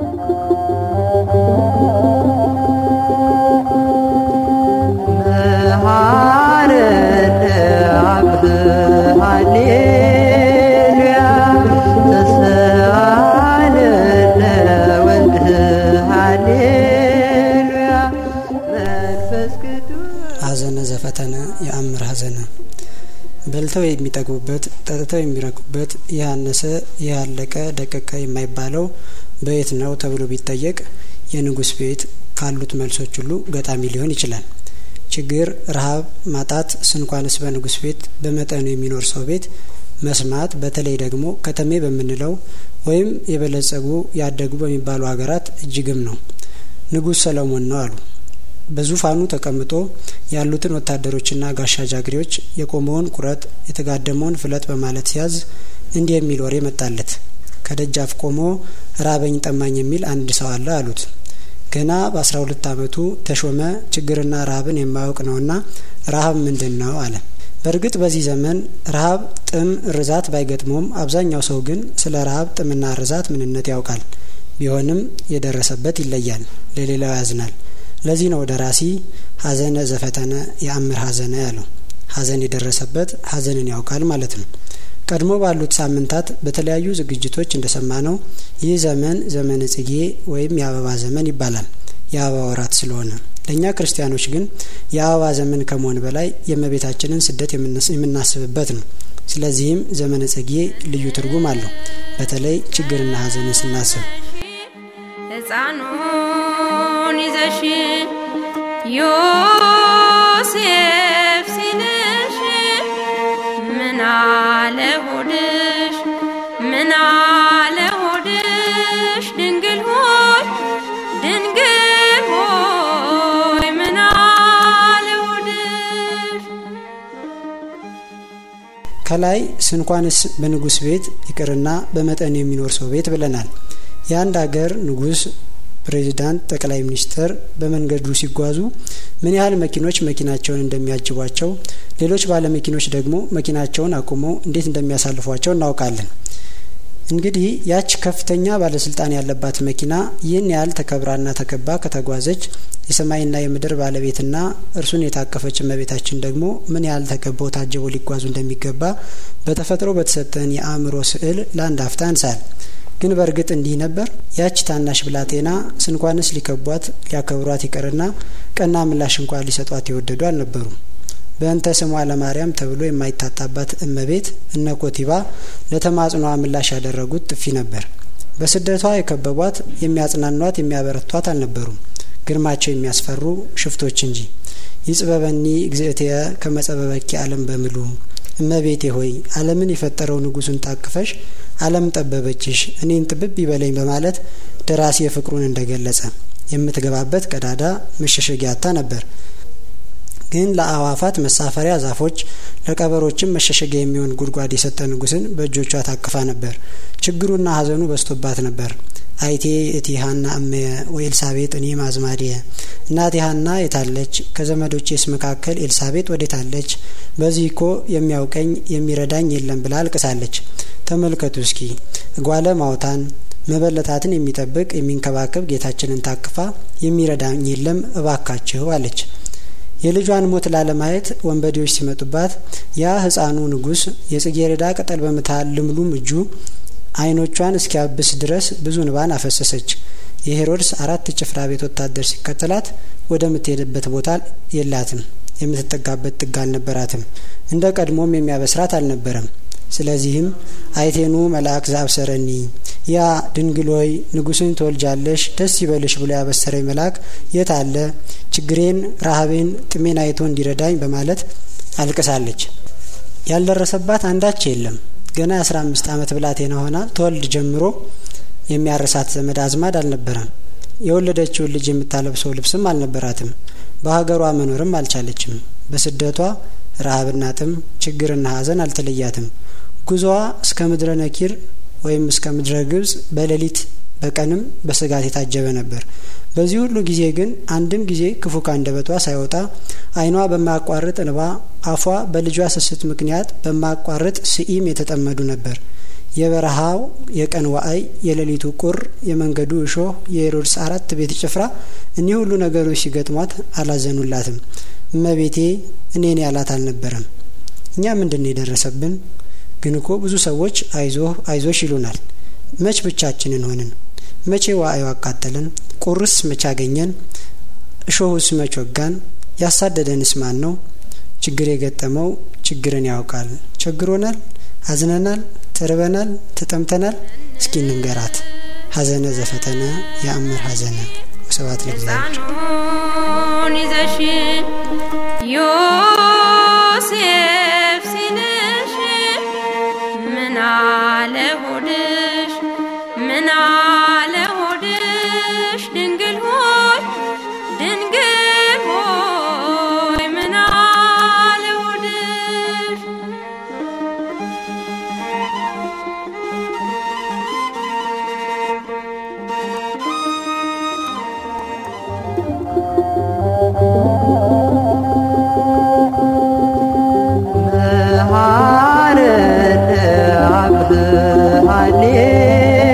ሐዘነ ዘፈተነ የአምር ሐዘነ በልተው የሚጠግቡበት ጠጥተው የሚረኩበት ይህ አነሰ ይህ አለቀ ደቀቀ የማይባለው በየት ነው ተብሎ ቢጠየቅ የንጉሥ ቤት ካሉት መልሶች ሁሉ ገጣሚ ሊሆን ይችላል። ችግር፣ ረሃብ፣ ማጣት ስንኳንስ በንጉሥ ቤት በመጠኑ የሚኖር ሰው ቤት መስማት በተለይ ደግሞ ከተሜ በምንለው ወይም የበለጸጉ ያደጉ በሚባሉ ሀገራት እጅግም ነው። ንጉሥ ሰለሞን ነው አሉ። በዙፋኑ ተቀምጦ ያሉትን ወታደሮችና ጋሻ ጃግሬዎች የቆመውን ቁረጥ የተጋደመውን ፍለጥ በማለት ሲያዝ እንዲህ የሚል ወሬ መጣለት። ከደጃፍ ቆሞ ራበኝ ጠማኝ የሚል አንድ ሰው አለ አሉት። ገና በአስራ ሁለት ዓመቱ ተሾመ። ችግርና ረሃብን የማያውቅ ነውና ረሃብ ምንድን ነው አለ። በእርግጥ በዚህ ዘመን ረሃብ፣ ጥም፣ ርዛት ባይገጥመውም አብዛኛው ሰው ግን ስለ ረሃብ ጥምና ርዛት ምንነት ያውቃል። ቢሆንም የደረሰበት ይለያል፣ ለሌላው ያዝናል። ለዚህ ነው ደራሲ ሐዘነ ዘፈተነ የአምር ሐዘነ ያለው። ሐዘን የደረሰበት ሐዘንን ያውቃል ማለት ነው። ቀድሞ ባሉት ሳምንታት በተለያዩ ዝግጅቶች እንደሰማ ነው ይህ ዘመን ዘመነ ጽጌ ወይም የአበባ ዘመን ይባላል። የአበባ ወራት ስለሆነ ለእኛ ክርስቲያኖች ግን የአበባ ዘመን ከመሆን በላይ የእመቤታችንን ስደት የምናስብበት ነው። ስለዚህም ዘመነ ጽጌ ልዩ ትርጉም አለው። በተለይ ችግርና ሐዘንን ስናስብ ሕፃኑን ይዘሽ ዮሴፍ ሲልሽ ምን አለ ሆድሽ ምን አለ ሆድሽ ድንግል ሆይ ድንግል ሆይ ምን አለ ሆድሽ ከላይ ስንኳንስ በንጉሥ ቤት ይቅርና በመጠን የሚኖር ሰው ቤት ብለናል። የአንድ ሀገር ንጉሥ፣ ፕሬዚዳንት፣ ጠቅላይ ሚኒስትር በመንገዱ ሲጓዙ ምን ያህል መኪኖች መኪናቸውን እንደሚያጅቧቸው፣ ሌሎች ባለመኪኖች ደግሞ መኪናቸውን አቁመው እንዴት እንደሚያሳልፏቸው እናውቃለን። እንግዲህ ያች ከፍተኛ ባለስልጣን ያለባት መኪና ይህን ያህል ተከብራና ተከባ ከተጓዘች የሰማይና የምድር ባለቤትና እርሱን የታቀፈች እመቤታችን ደግሞ ምን ያህል ተከበው ታጅበው ሊጓዙ እንደሚገባ በተፈጥሮ በተሰጠን የአእምሮ ስዕል ለአንድ አፍታ እንሳል። ግን በእርግጥ እንዲህ ነበር? ያች ታናሽ ብላቴና ስንኳንስ ሊከቧት ሊያከብሯት ይቅርና ቀና ምላሽ እንኳን ሊሰጧት የወደዱ አልነበሩም። በእንተ ስሟ ለማርያም ተብሎ የማይታጣባት እመቤት እነ ኮቲባ ለተማጽኗ ምላሽ ያደረጉት ጥፊ ነበር። በስደቷ የከበቧት የሚያጽናኗት፣ የሚያበረቷት አልነበሩም። ግርማቸው የሚያስፈሩ ሽፍቶች እንጂ። ይጽበበኒ እግዝእትየ ከመጸበበኪ ዓለም በምሉ እመቤቴ ሆይ ዓለምን የፈጠረው ንጉሱን ታቅፈሽ ዓለም ጠበበችሽ እኔን ጥብብ ይበለኝ በማለት ደራሲ የፍቅሩን እንደገለጸ የምትገባበት ቀዳዳ መሸሸጊያታ ነበር። ግን ለአእዋፋት መሳፈሪያ ዛፎች፣ ለቀበሮችም መሸሸጊያ የሚሆን ጉድጓድ የሰጠ ንጉስን በእጆቿ ታቅፋ ነበር። ችግሩና ሐዘኑ በዝቶባት ነበር። አይቴ እቲ ሀና እመየ ወኤልሳቤጥ እኔ ማዝማዲየ እናቴ ሀና የታለች? ከዘመዶቼስ መካከል ኤልሳቤጥ ወዴታለች? በዚህ እኮ የሚያውቀኝ የሚረዳኝ የለም ብላ አልቅሳለች። ተመልከቱ እስኪ እጓለ ማውታን መበለታትን የሚጠብቅ የሚንከባከብ ጌታችንን ታቅፋ የሚረዳኝ የለም እባካችሁ አለች። የልጇን ሞት ላለማየት ወንበዴዎች ሲመጡባት ያ ሕፃኑ ንጉስ የጽጌረዳ ቅጠል በምታህል ልምሉም እጁ ዓይኖቿን እስኪያብስ ድረስ ብዙ እንባን አፈሰሰች። የሄሮድስ አራት ጭፍራ ቤት ወታደር ሲከተላት ወደምትሄድበት ቦታ የላትም። የምትጠጋበት ጥግ አልነበራትም። እንደ ቀድሞም የሚያበስራት አልነበረም። ስለዚህም አይቴኑ መልአክ ዘአብሰረኒ ያ ድንግል ሆይ ንጉስን ትወልጃለሽ ደስ ይበልሽ ብሎ ያበሰረኝ መልአክ የት አለ? ችግሬን፣ ረሃቤን፣ ጥሜን አይቶ እንዲረዳኝ በማለት አልቅሳለች። ያልደረሰባት አንዳች የለም። ገና የአስራ አምስት ዓመት ብላቴና ሆና ተወልድ ጀምሮ የሚያረሳት ዘመድ አዝማድ አልነበረም። የወለደችውን ልጅ የምታለብሰው ልብስም አልነበራትም። በሀገሯ መኖርም አልቻለችም። በስደቷ ረሃብና ጥም፣ ችግርና ሐዘን አልተለያትም። ጉዞዋ እስከ ምድረ ነኪር ወይም እስከ ምድረ ግብጽ በሌሊት በቀንም በስጋት የታጀበ ነበር። በዚህ ሁሉ ጊዜ ግን አንድም ጊዜ ክፉ ካንደበቷ ሳይወጣ ዓይኗ በማያቋርጥ እንባ፣ አፏ በልጇ ስስት ምክንያት በማያቋርጥ ስኢም የተጠመዱ ነበር። የበረሃው የቀን ዋአይ፣ የሌሊቱ ቁር፣ የመንገዱ እሾህ፣ የሄሮድስ አራት ቤት ጭፍራ እኒህ ሁሉ ነገሮች ሲገጥሟት አላዘኑላትም። እመቤቴ እኔን ያላት አልነበረም። እኛ ምንድን ነው የደረሰብን? ግን እኮ ብዙ ሰዎች አይዞህ አይዞሽ ይሉናል። መች ብቻችንን ሆንን? መቼ ዋአዩ አቃጠለን? ቁርስ መች አገኘን? እሾሁስ መች ወጋን? ያሳደደንስ ማን ነው? ችግር የገጠመው ችግርን ያውቃል። ቸግሮናል፣ አዝነናል፣ ተርበናል፣ ተጠምተናል። እስኪ እንንገራት ሀዘነ ዘፈተነ የአምር ሀዘነ ወስብሐት ለእግዚአብሔር። ሕፃኑን ይዘሽ ዮሴፍ ሲልሽ ምን አለ ሆድሽ ምን አለ ሆድሽ ድንግል ሆይ ድንግል ሆይ ምን አለ ሆድሽ መሐረነ አብሃኔ